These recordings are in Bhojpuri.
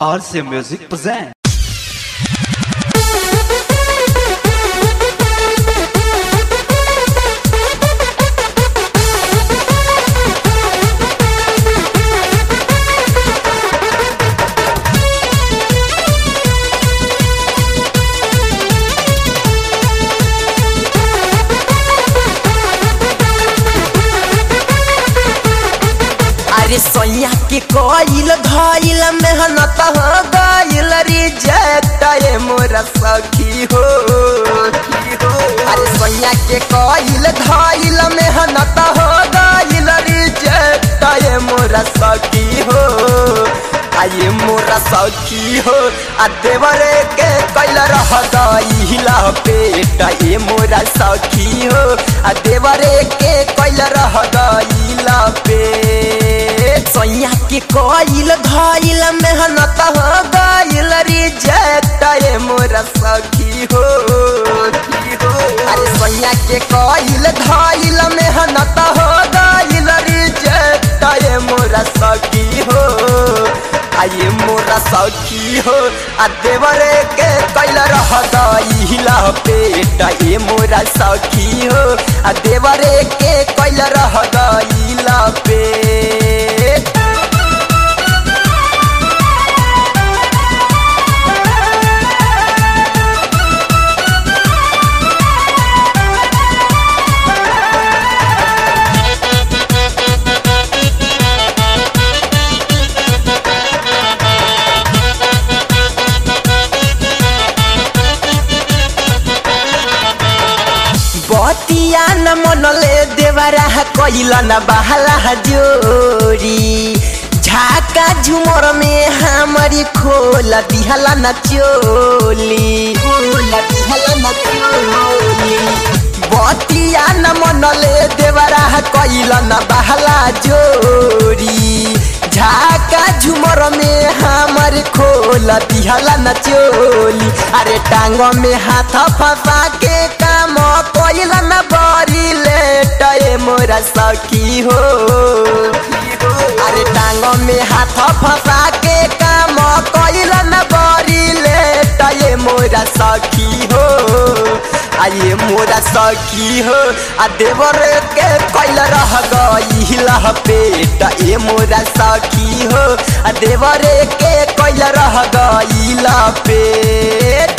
RC Music presents. अरे सोया के कोइल धइल मेहनत हो गइल रिजेक्ट ये मोरा सखी हो अरे सोया के कोइल धइल मेहनत हो गइल रिजेक्ट ये मोरा सखी हो आये मोरा सखी हो आ देवरे के कैल रह गइल पेट ये मोरा सखी हो आ देवरे के कैल रह गइल पेट सोया के कोइल धइल मेहनत हो गइल रिजेक्ट ये मोरा सखी हो अरे सोया के कोइल धइल मेहनत हो गइल रिजेक्ट ये मोरा सखी हो आये मोरा सखी हो आ देवरे के कैल रह गइल पेट ये मोरा सखी हो आ देवरे के कैल रह गइल पेट बतिया न मनले देवरा कैल न बहला जोरी झाका झुमर में हमारी खोल दिहला न चोली खोल दिहला न चोली बतिया न मनले देवरा कैल न बहला जोरी झाका झुमर में हमारे खोल दिहला न चोली अरे टांग में हाथ फंसा के काम कैल न बड़ी लेट ये मोरा सखी हो अरे टांग में हाथ फंसा के काम कैल न बड़ी लेट ये मोरा सखी हो आये मोरा सखी हो आ देवर के कैल रह गइल पेट ए मोरा सखी हो आ देवर के कैल रह गइल पेट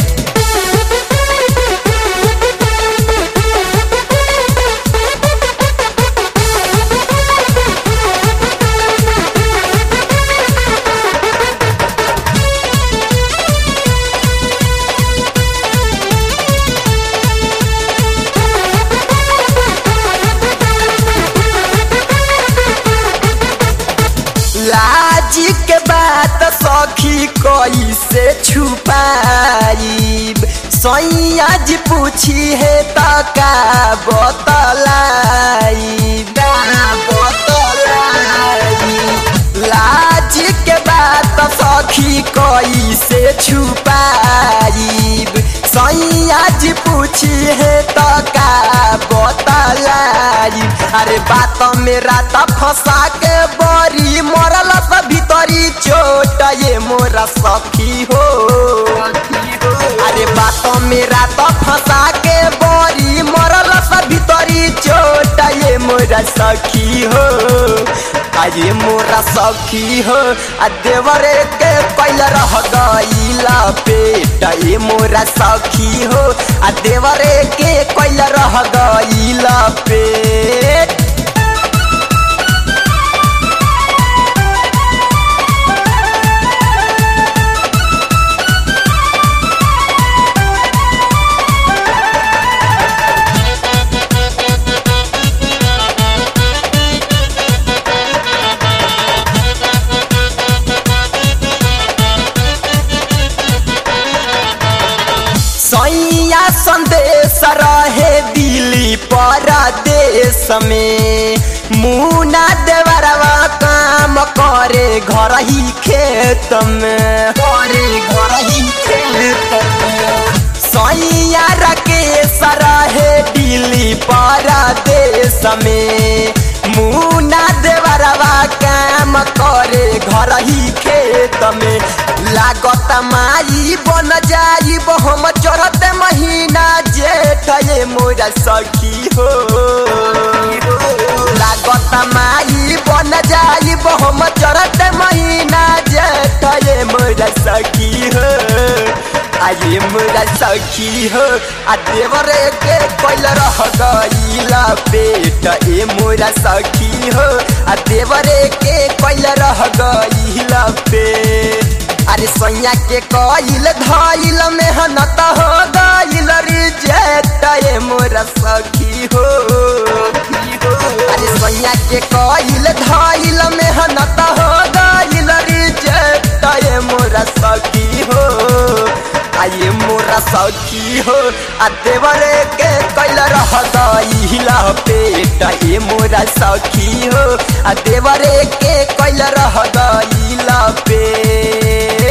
लाज के बात सखी कैसे छुपाइब सैया जी पूछी है त का बतलाइब बतलाइब लाज के बात सखी कैसे छुपाइब सैया जी पूछी है त का बतलाइब अरे बात में रात फंसा के बड़ी मरल सब भीतरी चोट ये मोरा सखी हो अरे बात में रात फंसा के बड़ी मरल सब भीतरी चोट ये मोरा सखी हो अरे मोरा सखी हो आ देवरे के कैल रह गइल पेट ये मोरा सखी हो आ देवरे के कैल रह गइल पेट सैया संदेश रहे दिल्ली परदेश में मुना देवरवा काम करे घर ही खेत में करे घर ही खेत में सैया राकेश रहे दिल्ली परदेश में मुना देवरवा काम करे घर ही खेत में लागत माई बन जाई हम चढ़ते महीना जेठ ये मोरा सखी हो लागत माई बन जाई हम चढ़ते महीना जेठ ये मोरा सखी हो आये मोरा सखी हो आ देवर के कोइल रह गईला पेट ए मोरा सखी हो आ देवर के कोइल रह गईला पेट अरे सैया के कइल धइल मेहनत हो गइल रिजेक्ट ए मोरा सखी हो अरे सैया के कइल धइल मेहनत हो गइल रिजेक्ट ए मोरा सखी हो आये मोरा सखी हो आ देवरे के कैल रह गईला पेट ए मोरा सखी हो आ देवरे के कैल रह गईला पेट